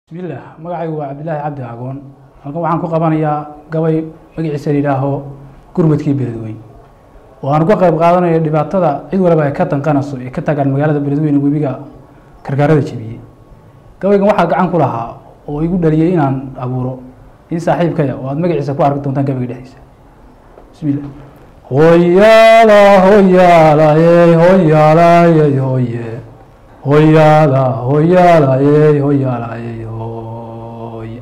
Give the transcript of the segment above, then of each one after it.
bismillaah magacaygu waa cabdilaahi cabdi agoon halkan waxaan ku qabanayaa gabay magaciisa layidhaaho gurmadkii beledweyn oo aan uga qayb qaadanayo dhibaatada cid walaba ay ka danqanayso ee ka tagaan magaalada beledweyne webiga karkaarada jebiyey gabaygan waxaa gacan ku lahaa oo igu dhaliyey inaan abuuro in saaxiibkaya oo aad magaciisa ku arki doontaan gabayga dhexdiisa bismillah hoyaala hoyaalayey hoyaalayey hoye hoyaala hoyaalayey hoyaalayey hoy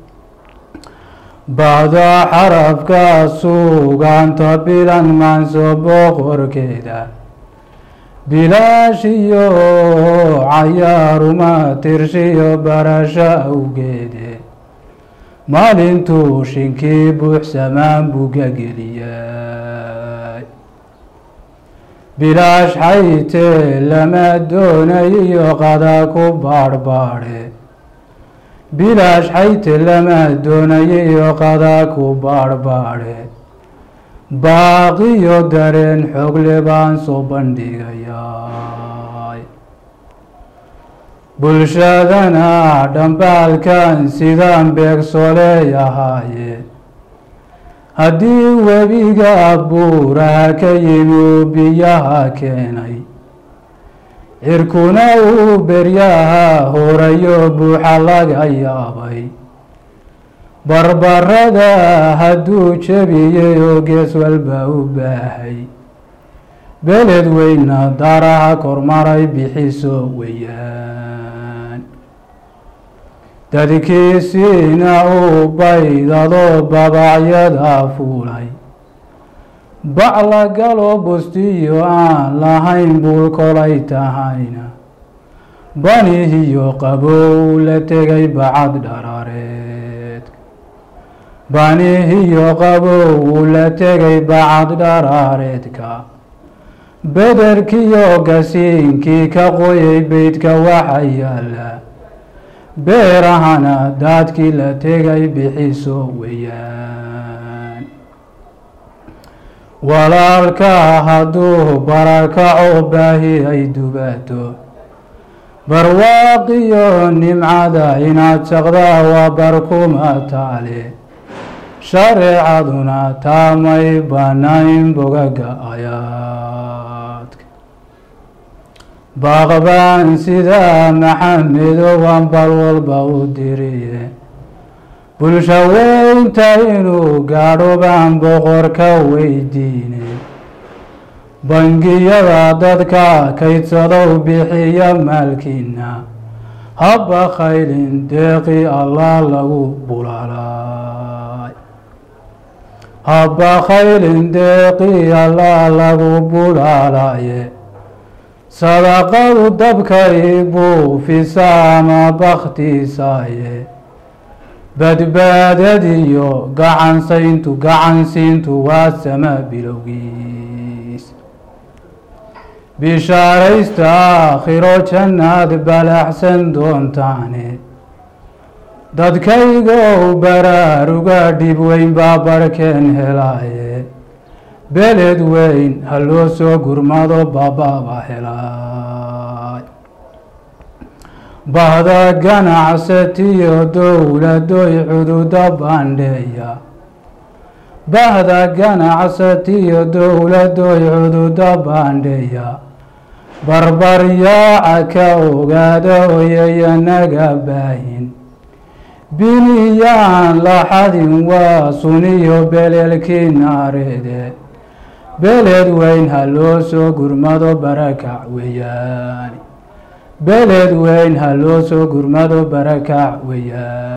bacda xarafka sugaanta bilan maanso boqorkeeda bilaash iyo cayaaruma tirshiyo barasho awgeede maalintuu shinkii buuxsamaan buga geliyay bilaash xaytee lama doonayiyo qada ku baadhbaadhe bilaash xayte lama doonayiyo qada ku baadhbaadhe baaqiyo dareen xogle baan soo bandhigayay bulshadana dhambaalkan sidaan beegso leeyahaaye haddii webiga buuraha ka yimi uu biyaha keenay cirkuna uu beryaha horayo buuxa laga yaabay barbarada hadduu jebiyey oo gees walba u baahay beled weyna daraha kormaray bixiso weeyaan dadkiisiina uu baydado babacyada fuulay bacla galo bustiyo aan lahayn buul kolay tahayna banihiyo qabow la tegay bacad dharareed banihiyo qabow la tegay bacad dharaareedka bederkiyo gasiinkii ka qoyay beydka waxa yaala beerahana daadkii la tegay bixiso weeyaan walaalka hadduu barakaco baahi ay dubato barwaaqiyo nimcada inaad saqdaa waa barkuma taale shareecaduna taamay banayn bogaga ayaadka baaqbaan sidaa maxamedowan bal walba u diriye bulsho weynta inuu gaadho baan boqorka weydiine bangiyada dadka kaydsadow bixiya maalkiina habba khaylin deeqi allah lagu bulaalay habba khaylin deeqi allah lagu bulaalaye sadaqadu dabkay buu fisaama bakhtiisaaye badbaadadiyo gacansayntu gacansiintu waa sama bilowgiis bishaaraysta aakhiro jannaad balaxsan doontaane dadkaygow baraaruga dhib weyn baa barhkeen helaaye beled weyn ha loo soo gurmado baababa helaay bahda ganacsatiyo dowladoy cududa bandheeya bahda ganacsatiyo dowladoy cududa bandheeya barbaryaaca ka ogaada oyayanaga baahin biniyaan laxadin waa suniyo beleelkii naareede beled weyn ha loo soo gurmado barakac weeyaan beled weyn ha loo soo gurmado barakac weeyaan